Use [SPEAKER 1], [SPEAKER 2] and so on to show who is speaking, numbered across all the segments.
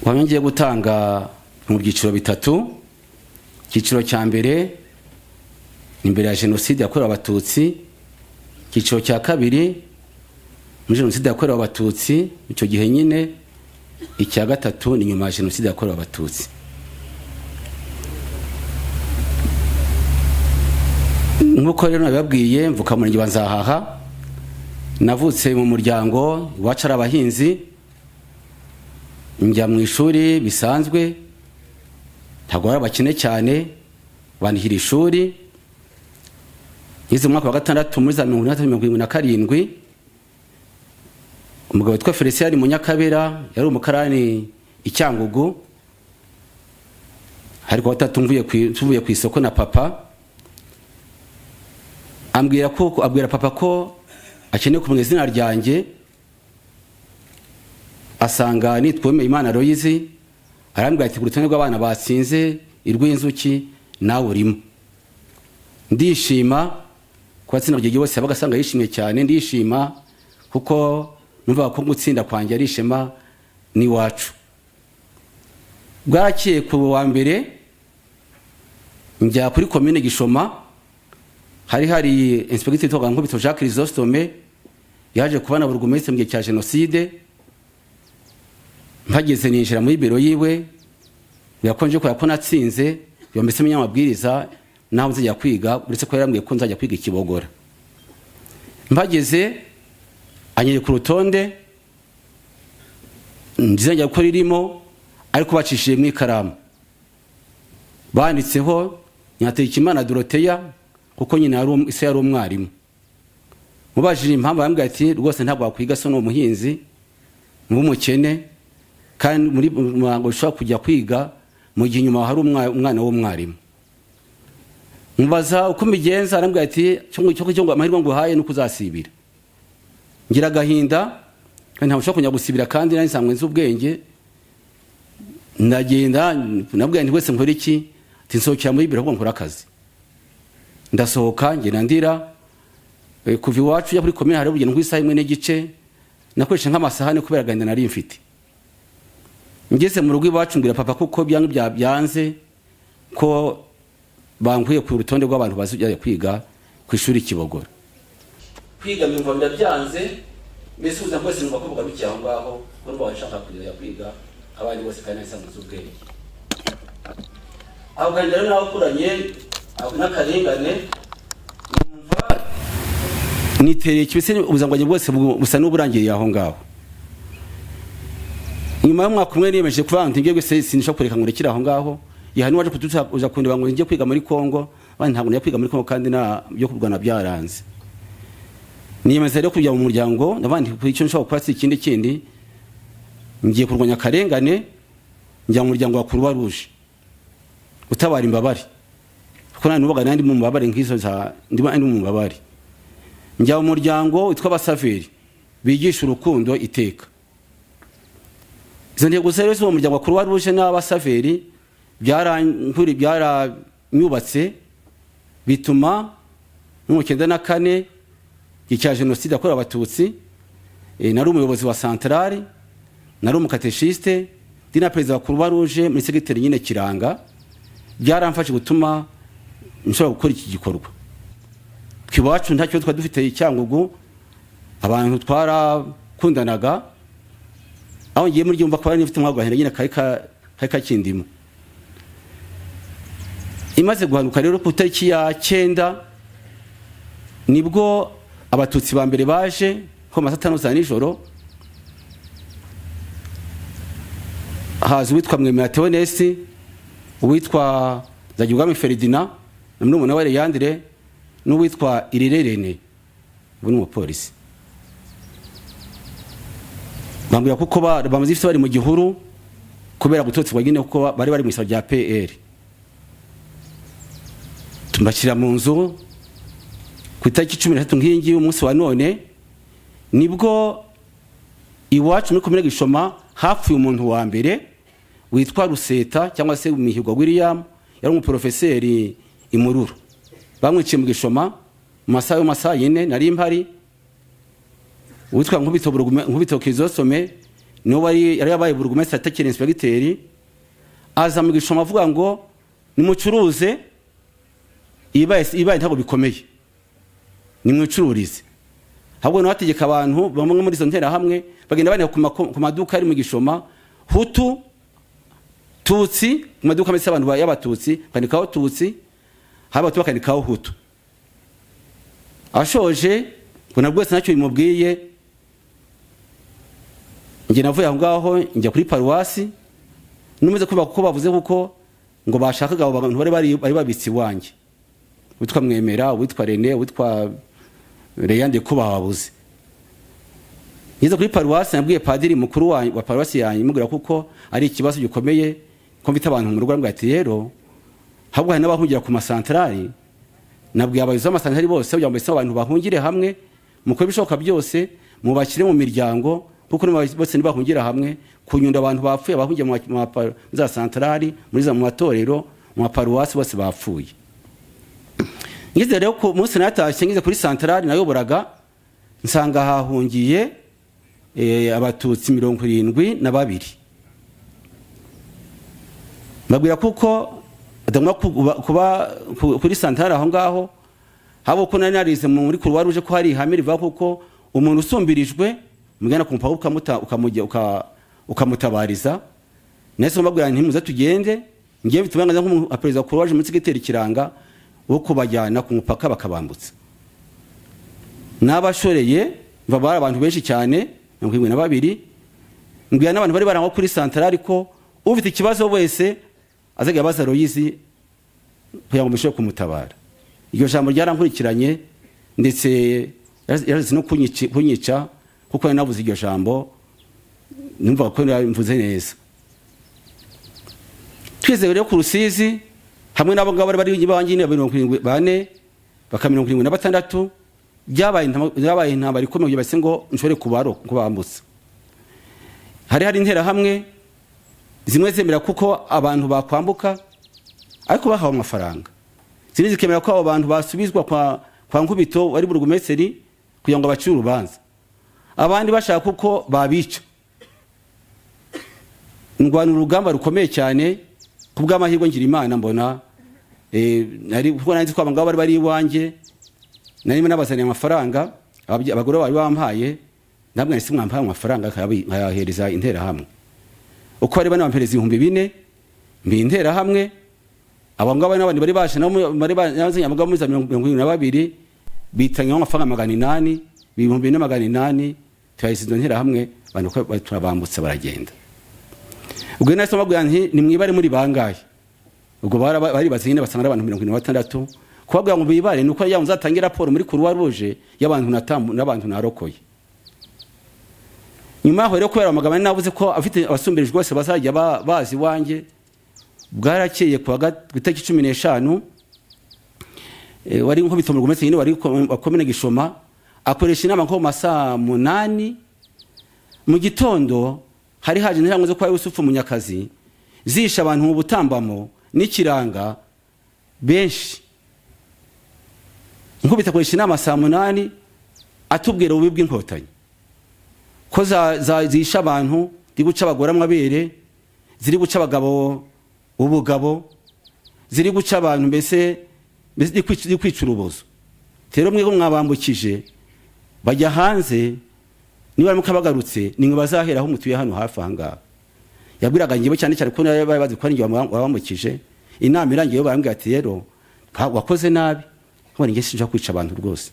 [SPEAKER 1] ubuhamya ngiye gutanga mu byiciro bitatu icyiciro cya mbere imbere ya jenoside yakorewe abatutsi icyiciro cya kabiri muri jenoside yakorewe abatutsi icyo gihe nyine icya gatatu ni nyuma ya jenoside yakorewe abatutsi nk'uko rero nabibabwiye mvuka mu murenge wa nzahaha navutse mu muryango iwacu ari abahinzi njya mu ishuri bisanzwe ntabwo bari abakene cyane bandikira ishuri yize mu mwaka wa gatandatu muri za mirongo inani mirongo irindwi na karindwi umugabo witwa felicien munyakabera yari umukarani i cyangugu ariko gatatu mvuye ku isoko na papa ambwira ko abwira papa ko akeneye kumenya izina ryanjye asanga nitwemeye imana royizi arambwira ati urutonde rw'abana batsinze irw'inzuki nawe urimo ndishima kuba atsinda buri gihe wese yabaga asanga yishimye cyane ndishima kuko numvaga ko gutsinda kwanjye ari ishema n'iwacu bwarakeye ku wa mbere njya kuri komine gishoma hari hari inspekiteri witwaga nkubito jacques risostome yaje kubana burugumesitiri mu gihe cya jenoside mpageze ninjira muri biro yiwe birakonje kubera ko natsinze biba mbese umunyamabwiriza naho nzajya kwiga uretse ko yarambwiye ko nzajya kwiga ikibogora mpageze anyereka urutonde nzajya ko ririmo ariko bacishije mu ikaramu banditseho nyatekimana doroteya kuko nyina ise yari umwarimu mubajije impamvu arambwira ati rwose ntabwo wakwiga so ni umuhinzi muba umukene kandi muri muhango bishobora kujya kwiga mu gihe inyuma hari umwana w'umwarimu mubaza uko mbigenza arambwira ati cyo amahirwe nguhaye ni uko uzasibira ngira agahinda kandi ntabwo ushobora kujya gusibira kandi nari nsanzwe nzi ubwenge ndagenda nabwira nti wese nkora iki nsohokera muri biro ahubwo nkora akazi ndasohoka ngenda ndira kuva iwacu ujya kuri komine hari urugendo rw'isaha imwe n'igice nakoresha nk'amasahani kubera agahinda nari mfite ngeze mu rugo iwacu mbwira papa kuko byanga byabyanze ko bankuye ku rutonde rw'abantu bazajya kwiga ku ishuri kibogora
[SPEAKER 2] kwiga bimva birabyanze mbese uza mwese numva ko bugarukiye aho ngaho ko numva washaka kujya kwiga abandi bose kandi n'isanzwe z'ubwenge aho gahinda rero n'abakuranye n'akarengane numva
[SPEAKER 1] nitereye kibese ubuzima bwanjye bwose busa n'uburangiriye aho ngaho nyuma y'umwaka umwe niyemeje kuvuga ngo ngiye gusa sinisha kureka ngo rekire aho ngaho yahani waje kutuza uja kundeba ngo ngiye kwiga muri Kongo bandi ntabwo ngiye kwiga muri Kongo kandi na byo kurwana byaranze niyemeza rero kujya mu muryango nabandi icyo nshobora gukora si ikindi kindi ngiye kurwanya akarengane njya mu muryango wa Croix Rouge utabara imbabare kuko nani nubaga nandi mu mbabare nk'izo za ndimo ndi mu mbabare njya mu muryango witwa abasaveri bigisha urukundo iteka izo ntego zose zo mu muryango wa croix rouge n'abasaveri byaranyubatse bituma mu cyenda na kane icya jenoside yakorewe abatutsi nari umuyobozi wa santarari nari umukateshiste ndi na perezida wa croix rouge muri segiteri nyine kiranga byaramfashe gutuma nshobora gukora iki gikorwa iwacu nta kibazo twari dufite icyangugu abantu twarakundanaga aho ngiye muri gyumba kwa nifite mwagwa hera nyine karika karika kindimo imaze guhanuka rero ku tariki ya cyenda nibwo abatutsi ba mbere baje ko masatano za nijoro haza uwitwa mwemera Theoneste uwitwa Zagibwami Ferdinand na murumuna we Leandre n'uwitwa Irererene ubu ni umupolisi bambwira kuko bamaze ifite bari mu gihuru kubera gutotsi nyine kuko bari bari mu isaba rya pr tumbashyira mu nzu ku itariki cumi n'eshatu nk'iyingiyi umunsi wa none nibwo iwacu muri komine gishoma hapfuye umuntu wa mbere witwa ruseta cyangwa se mihirwa william yari umuporofeseri imururu bamwiciye mu gishoma mu masaha y'amasaha yine nari mpari witwa nkubito nkubito kizosome niwe wari yari yabaye burugumesitiri atakiri inspekiteri aza mu gishoma avuga ngo nimucuruze ibaye ibaye ntabwo bikomeye nimwicururize ahubwo nawe hategeka abantu bamwe muri izo nterahamwe bagenda bandika ku mako- ku maduka ari mu gishoma hutu tutsi ku maduka ameze abantu ba- y'abatutsi bakandikaho tutsi habatu bakandikaho hutu ashoje ngo nabwo wese ntacyo bimubwiye njye navuye aho ngaho njya kuri paruwasi numeze kumva kuko bavuze kuko ngo bashakaga abo bantu bari bari- bari babitse iwanjye witwa mwemera witwa rene witwa reyande ko babuze ngeze kuri paruwasi nabwiye padiri mukuru wa, wa paruwasi yanjye mubwira kuko ari ikibazo gikomeye ko mfite abantu mu rugo arambwira ati rero ahubwo hari n'abahungira ku masantarari nabwiye abayobozi b'amasantarari bose kugira ngo mbese abantu bahungire hamwe mukore ibishoboka byose mubashyire mu miryango kuko nibo bose ntibahungira hamwe kunyunda abantu bapfuye abahungiye mu ma- mu mapa- muri za santarari muri za mu matorero mu maparuwasi bose bapfuye ngeze rero ku munsi natashye ngeze kuri santarari nayoboraga nsanga hahungiye eh, abatutsi mirongo irindwi na babiri babwira kuko batagomba kuba kuba- kuri santarari aho ngaho haba ko nari narize muri kuruwa ruje ko hari ihame rivuga kuko umuntu usumbirijwe mugana kumupaho ukamuta- ukamujya- uka- ukamutabariza nahise mbabwira nti muze tugende ngiye bituma ngaza nk'umuperezida wa kuruwa ruje muri segiteri kiranga wo kubajyana ku mupaka bakabambutsa n'abashoreye baba ari abantu benshi cyane mirongo irindwi na babiri mbwira n'abantu bari barangwa kuri santara ariko ufite ikibazo wese azajya abaza royizi kugira ngo mbishobore kumutabara iryo jambo ryarankurikiranye ndetse yararetse no kunyici- kunyica kuko nari navuze iryo jambo numvaga ko mvuze neza twizewe rero ku rusizi hamwe n'abo ngabo bari bari banjye na mirongo irindwi bane baka mirongo irindwi na batandatu byabaye intama- byabaye intambara ikomeye yubatse ngo nshobore kubaro kubambutsa hari hari interahamwe zimwe zemera kuko abantu bakwambuka ariko bahawe amafaranga zindi zikemera ko abo bantu basubizwa kwa, kwa nkubito wari burugumeseri kugira ngo bacire urubanza abandi bashaka kuko babica ndwana urugamba rukomeye cyane ku bw'amahirwe ngira imana mbona eh, nari kuko nari nzi ko abangaba bari bari iwanjye narimo nabazaniye amafaranga ababye- abagore bari bampaye namwe nahise mwampaye amafaranga nkayabi- nkayahereza interahamwe uko bari banampereza ibihumbi bine mbi interahamwe abangaba n'abandi bari baje nabo bari baje abangaba muri za mirongo irindwi na babiri bitanyeho amafaranga magana inani ibihumbi bine na magana inani tuyahise izo nterahamwe abantu ko- turabambutsa baragenda ubwo nahise mbabwira nti ni mwibare muri bangahe ubwo baraba- baribaze nyine basanga ari abantu mirongo irindwi na batandatu kubabwira ngo bibare ni uko yaba uzatange raporo muri kuruwa ruje y'abantu natambu- n'abantu narokoye nyuma yaho rero kubera amagambo navuze ko afite abasumbirijwe bose bazajya ba- bazi iwanjye bwarakeye ku wa gat- ku itariki cumi n'eshanu eh, wari nkubito mu rwumetse nyine wari ko- wa komine gishoma akoresha inama nko mu masaa munani mu gitondo hari haje interahamwe zo kwa yusufu munyakazi zisha abantu mu butambamo n'ikiranga benshi nkubita akoresha inama saa munani atubwira ububi bw'inkotanyi ko za- za- zisha abantu ziri guca abagore amabere ziri guca abagabo ubugabo ziri guca abantu mbese mbese ziri kwica- ziri kwica urubozo rero mwebwe mwabambukije bajya hanze niba baramuka bagarutse ni mwe bazaheraho mutuye hano hafi aha ngaha yabwiraga njyewe cyane cyane ko nari bari bazi ko ari njye wabam- wabambukije inama irangiye barambwira ati rero "Ka- wakoze nabi none njye sinshaka kwica abantu rwose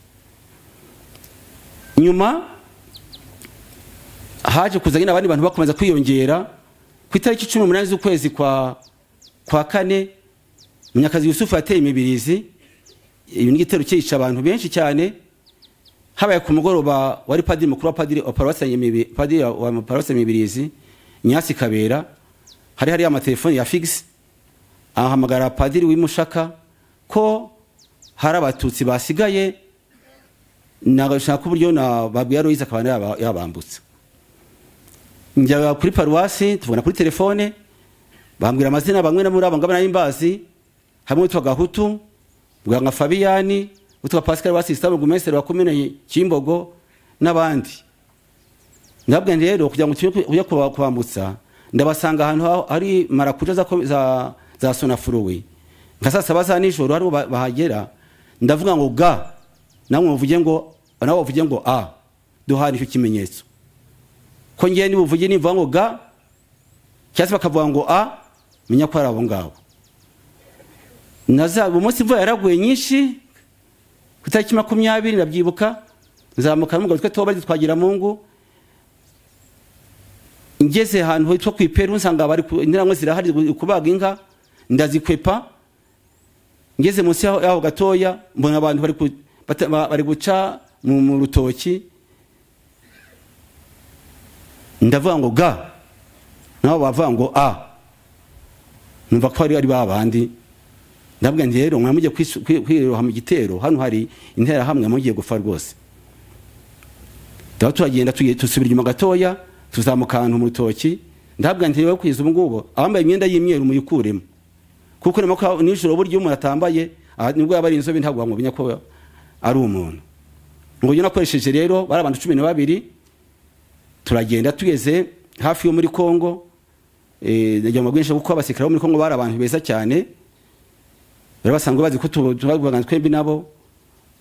[SPEAKER 1] nyuma haje kuza nyine abandi bantu bakomeza kwiyongera ku itariki cumi n'umunani z'ukwezi kwa kwa kane munyakazi yusufu yateye imibirizi iyo ni igitero cyica abantu benshi cyane habaye ku mugoroba wari padiri mukuru wa padiri wa paruwasi ya Nyamibi- padiri wa paruwasi ya mibirizi nyasi kabera hari hari amatelefoni ya figisi ahamagara padiri w'imushaka ko hari abatutsi basigaye nagashaka uburyo na babwira royize akaba yaba- yabambutsa njya kuri paruwasi tuvugana kuri telefone bambwira amazina bamwe na muri abo ngabo nari mbazi hamwe witwa gahutu ubwa nka fabiyani witwa pascal wasisitamu gumeseri wa komine kimbogo n'abandi ndababwira nti rero kugira ngo tujye ujye kuba- kubambutsa ndabasanga ahantu ha- hari marakuja za, ko- za, za sonafuruwe nka saa saba za nijoro hariho ba- bahagera ndavuga ngo ga namwe bavuge ngo nabo bavuge ngo a duhana icyo kimenyetso ko ngewe nibuvuge nimvuga ngo ga cyangwa se bakavuga ngo a menya ko ari abo ngabo naza umunsi imvura yaraguye nyinshi ku itariki makumyabiri ndabyibuka nzamuka n'umugabo twe tuba twagira mungu ngeze ahantu hitwa ku iperu nsanga bari ku- interahamwe zirahari gu- kubaga inka ndazikwepa ngeze munsi yaho yaho gatoya mbona abantu bari ku- bata- ba- bari guca mu mu rutoki ndavuga ngo ga nabo bavuga ngo a numva ko ari ari ba bandi ndabwira nti rero mwamujye kwisu- kwi- kwiroha mu gitero hano hari interahamwe mugiye gupfa rwose tuba turagenda tugiye- dusubira inyuma gatoya tuzamuka ahantu mu rutoki ndahabwa nti rero kwiza ubu ngubu abambaye imyenda y'imyeru muyikuremo kuko ni mako- nijoro burya iyo umuntu atambaye aha nibwo yaba ari inzobe ntabwo wamumenya ko ari umuntu ngo iyo nakoresheje rero bari abantu cumi na babiri turagenda tugeze hafi yo muri kongo eh, najya mu bwinshi kuko abasirikare bo muri kongo bari abantu beza cyane rero basanzwe bazi ko tu- tubagana twembi nabo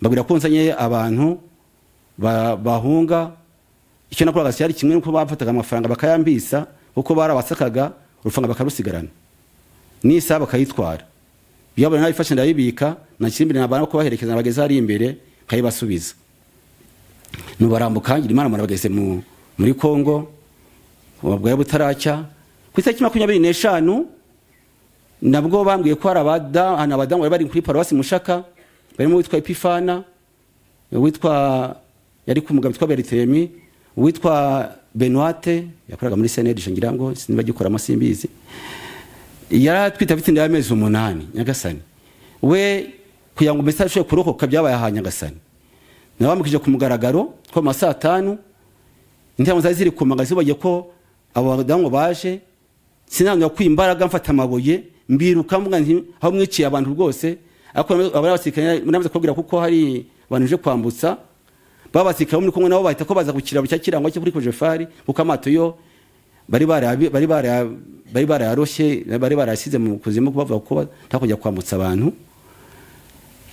[SPEAKER 1] mbabwira ko nzanye abantu ba- bahunga icyo nakoraga cyari kimwe nuko bafataga amafaranga bakayambisa kuko barabasakaga urufunga bakarusigarana n'isaha bakayitwara byabona nabifashe ndabibika nakimbere nabana ko baherekeza bageze hari imbere nkayibasubiza nubarambuka ngira imana murabageze mu muri Kongo ubabwaye butaracya ku itariki makumyabiri n'eshanu nabwo bambwiye ko hari abada- hari abadamu bari bari kuri paruwasi mushaka barimo uwitwa epifana uwitwa yari ku mugabo witwa beritemi uwitwa benoite yakoraga muri senedishe ngira ngo sinibagikoramo simbizi yari atwita afite inda y'amezi umunani nyagasani we kugira ngo message ishobore kurokoka byabaye aha nyagasani nabamukije ku mugaragaro ko mu ma saa tanu intama zari ziri ku magazi bagiye ko abo badamu baje sinanga ku imbaraga mfata amabuye mbiruka mvuga nti aho mwiciye abantu rwose ariko abari abasirikare namaze kubabwira kuko hari abantu je kwambutsa babasirikare bo muri Kongo nabo bahita ko baza ku kiraro cya kirango cyo kuri Kojefari kuko amato yo bari bara bari bara bari bararoshe bari barasize mu kuzimu kubavuga ko ntakujya kwambutsa abantu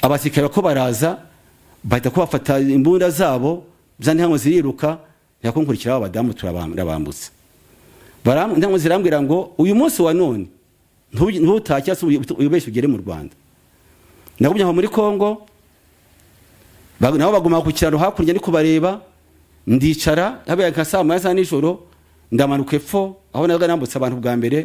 [SPEAKER 1] abasirikare ko baraza bahita ko bafata imbunda zabo zandihamwe ziriruka ntiyakunkurikiraho abadamu turabambutsa Baram- ndango zirambwira ngo uyu munsi wa none ntubu- ntutashya se uyu- uyubeshye ugere mu rwanda nagumye aho muri kongo ba- nabo baguma ku kiraro hakurya ndi kubareba ndicara habaye nka saa moya za nijoro ndamanuka epfo aho naga nambutse abantu bwa mbere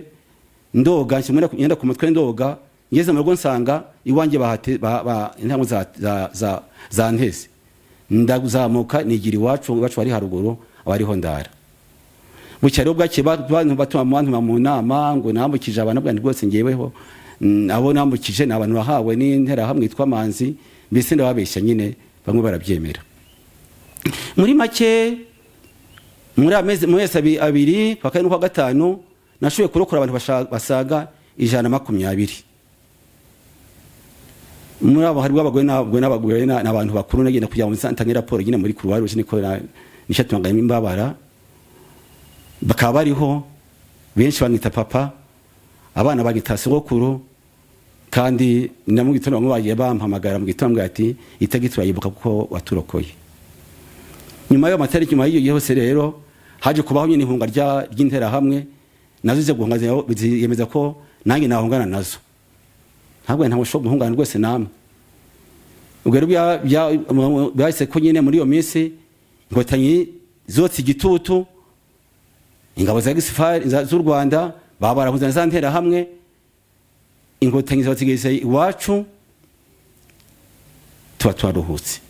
[SPEAKER 1] ndoga nshyira imyenda ku- imyenda ku mutwe ndoga ngeze mu rugo nsanga iwanjye bahate- ba- ba- intango za- za- za- za nteze ndazamuka nigira iwacu iwacu wari haruguru abariho ndara bucya rero bwake bantu batuma mu bantu mu nama ngo nambukije abantu bwa rwose ngeweho mm, abo nambukije ni abantu bahawe n'interahamwe yitwa manzi mbese ndababeshya nyine bamwe barabyemera muri make muri amezi mu mezi abi- abiri kwa kane n'ukwa gatanu nashoboye kurokora abantu basha- basaga ijana na makumyabiri muri abo harimo abagore n'abagore n'abagore ni abantu bakuru nagenda kugira ngo nsange raporo nyine muri kuruwa ruje niko na- nicyo tunganyamo imbabara bakaba bariho benshi bamwita papa abana bagita sogokuru kandi na mu gitondo bamwe bagiye bampamagara mu gitondo bambwira ati itagi turayibuka kuko waturokoye nyuma y'ayo matariki nyuma y'iyo yose rero haje kubaho nyine ihunga rya- ry'interahamwe nazo zize guhunga ziyemeza- ziyemeza ko nanjye nahungana nazo ntabwo ntabwo ushobora guhungana rwose namwe ubwo rero bya- bya- byahise ko nyine muri iyo minsi inkotanyi zotsa igitutu ingabo za gisifari za- z'u rwanda baba barahuzana za nterahamwe inkotanyi zibategereza iwacu tuba twaruhutse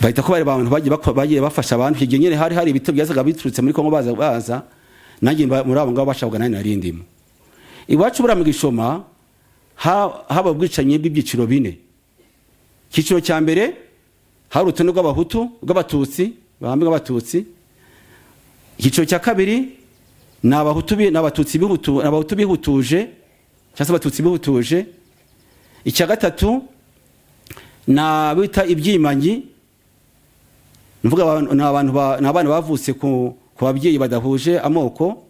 [SPEAKER 1] bahita ko bari abantu bagiye bako- bagiye bafasha abantu icyo gihe nyine hari hari ibitego byazaga biturutse muri kongo baza baza nanjye mba- muri abo ngabo bashabwaga nanjye nari ndimo iwacu buriya mu gishoma ha- haba ubwicanyi bw'ibyiciro bine icyiciro cya mbere hari urutonde rw'abahutu rw'abatutsi bahambwe abatutsi icyiciro cya kabiri ni abahutu bi- ni abatutsi bihutu ni abahutu bihutuje cyangwa se abatutsi bihutuje icya gatatu ni abita ibyimanyi mvuga abantu- ni abantu ba- ni abana bavutse ku ku babyeyi badahuje amoko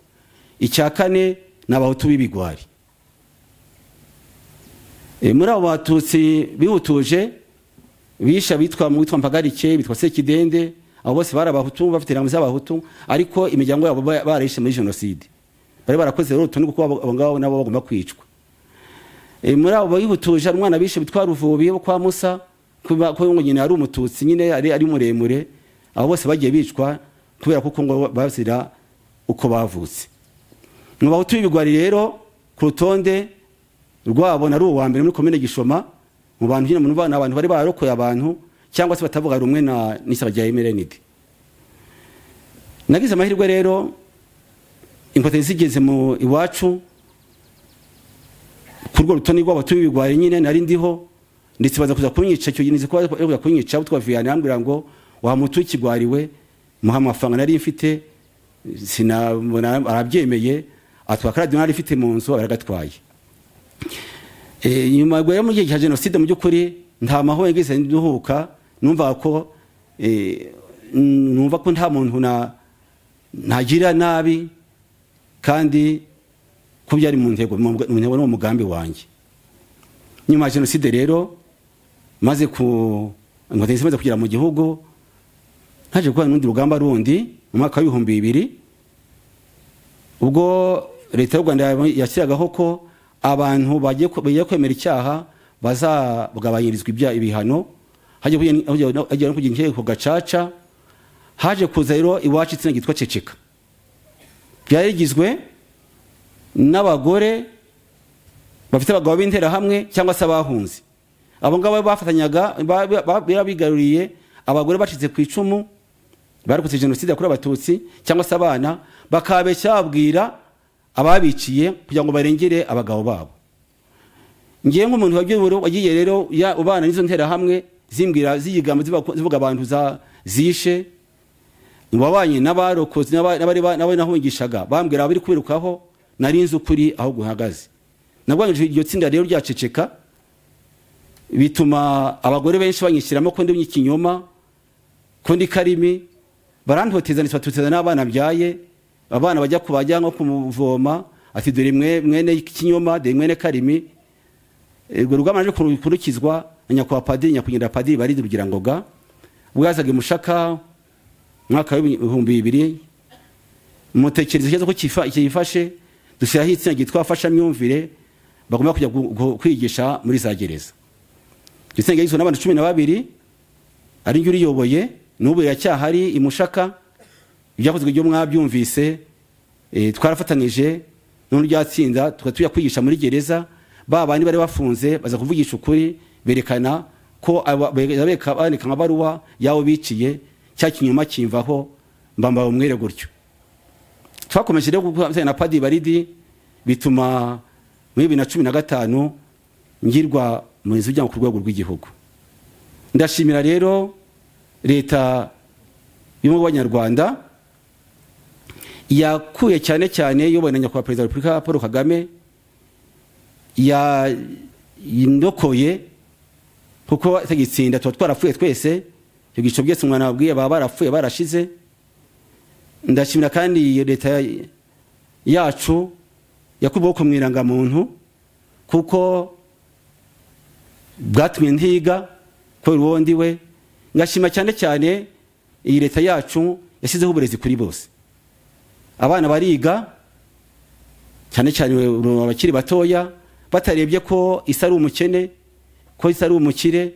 [SPEAKER 1] icya kane ni abahutu b'ibigwari E, muri abo batutsi bihutuje bisha bitwa mu witwa mpagarike bitwa sekidende abo bose bari abahutu bafite inama z'abahutu ariko imiryango yabo ba- barayishe muri jenoside bari barakoze rero utuntu kuko abo abo ngabo nabo bagomba kwicwa E, muri abo bihutuje hari umwana bishe bitwa ruvubi wo kwa musa kuba- ko ngo nyine ari umututsi nyine ari, ari muremure abo bose bagiye bicwa kubera kuko ngo bazira uko bavutse mu bahutu b'ibigwari rero ku rutonde rwabo na ruwa mbere muri komine gishoma mu bantu nyine mu bana abantu bari barokoye abantu cyangwa se batavuga rumwe na n'isaba rya emerenide nagize amahirwe rero inkotanyi zigeze mu iwacu ku rwo rutonde rw'abatuye ibigwari nyine nari ndiho ndetse baza kuza kunyica icyo gihe nizi kuba bari kuza kunyica twaviyana ambwira ngo wa mutu w'ikigwari we muha amafaranga nari mfite sinabona arabyemeye atwaka radiyo nari mfite mu nzu baragatwaye Eh, nyuma rero mu gihe cya jenoside mu by'ukuri nta mahoro yigeze nduhuka numva ko eh, n- numva ko nta muntu na ntagira nabi kandi ko byari mu ntego mu mu ntego no mu mugambi wanjye nyuma ya jenoside rero maze ku inkotanyi zimaze kugera mu gihugu haje gukorana n'undi rugamba rundi mu mwaka w'ibihumbi bibiri ubwo leta y'u rwanda yashyiragaho ko abantu bagiye kwe- bagiye kwemera icyaha bazagabanyirizwa ibya- ibihano hajya kujya- hajya- hajya no kujya inkiko gacaca haje kuza rero iwacu itsinda ryitwa ceceka ryari rigizwe n'abagore bafite abagabo b'interahamwe cyangwa se abahunze abo ngabo bafatanyaga ba- ba- ba- bigaruriye abagore bacitse ku icumu barokotse jenoside yakorewe abatutsi cyangwa se abana bakabeshya babwira ababiciye kugira ngo barengere abagabo babo ngewe nk'umuntu wabyobora wagiye rero ya- ubana n'izo nterahamwe zimbwira ziyigambo zivuga zivuga abantu za zishe wabanye n'abarokozi n'aba- n'abari ba- n'abo nahungishaga bambwira abari kwirukaho nari nzi ukuri aho guhagaze nabwanjije iryo tsinda rero ryaceceka bituma abagore benshi banyishyiramo ko ndimye ikinyoma ko ndi karimi barantotezana batoteza n'abana byaye abana bajya kubajya nko kumuvoma ati dore mwe mwene kinyoma dore mwene karimi urwo rugamba naje kuru- kurukizwa na nyakubahwa padiri nyakwigendera padiri baridi kugira ngo ga bwazaga imushaka mwaka w'ibihumbi bibiri mutekereza ikibazo ko kifa- kiyifashe dushyiraho itsinda ryitwa afashamyumvire bagomba kujya gu- gu- kwigisha muri za gereza iryo tsinda rigizwe n'abantu cumi na babiri ari ryo uriyoboye n'ubu riracyahari imushaka ibyakozwe byo mwabyumvise eh, twarafatanije none ryatsinda tukaba tujya kwigisha muri gereza ba bandi bari bafunze baza kuvugisha ukuri berekana ko aba- be- beka- bandika amabaruwa y'abo biciye cya kinyoma kimvaho mbamba umwere gutyo twakomeje rero gukorana na padi baridi bituma muri bibiri na cumi na gatanu ngirwa mu nzu ujyanwa ku rwego rw'igihugu ndashimira rero leta y'ubumwe bw'abanyarwanda yakuye cyane cyane iyobowe na nyakubahwa perezida wa repubulika paul kagame ya- indokoye kuko tagitsinda tuba twarapfuye twese icyo gico byose umwana wabwiye baba barapfuye barashize ndashimira kandi iyo leta ya- yacu yakuboko mu irangamuntu kuko bwatumye ntiga kubera uwo ndi we ngashima cyane cyane iyi leta yacu yashyizeho uburezi kuri bose abana bariga cyane cyane abakiri batoya batarebye ko isa ari umukene ko isa ari umukire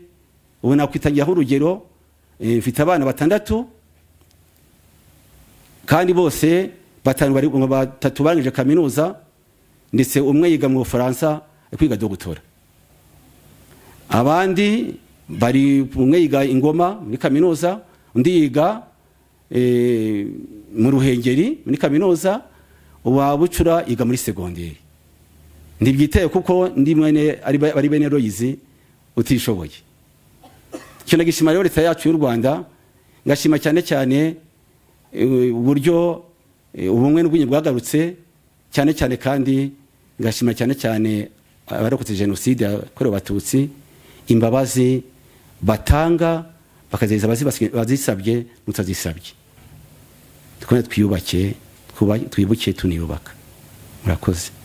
[SPEAKER 1] ubu nakwitangiraho urugero eh, mfite abana batandatu kandi bose batanu bari batatu barangije kaminuza ndetse umwe yiga mu bufaransa ari kwiga dogutora abandi bari umwe yiga ingoma muri kaminuza undi yiga eh, mu ruhengeri muri kaminuza uwa bucura yiga muri segonderi ntibyiteye kuko ndi mwene ari ba- bari bene royizi utishoboye icyo nagishima rero leta yacu y'u rwanda ngashima cyane cyane eh, uburyo eh, ubumwe n'ubwinyi bwagarutse cyane cyane kandi ngashima cyane cyane abarokotse jenoside yakorewe abatutsi imbabazi batanga bakazihereza abazibasi- abazisabye n'utazisabye twone twiyubake twuba- twibuke tuniyubaka murakoze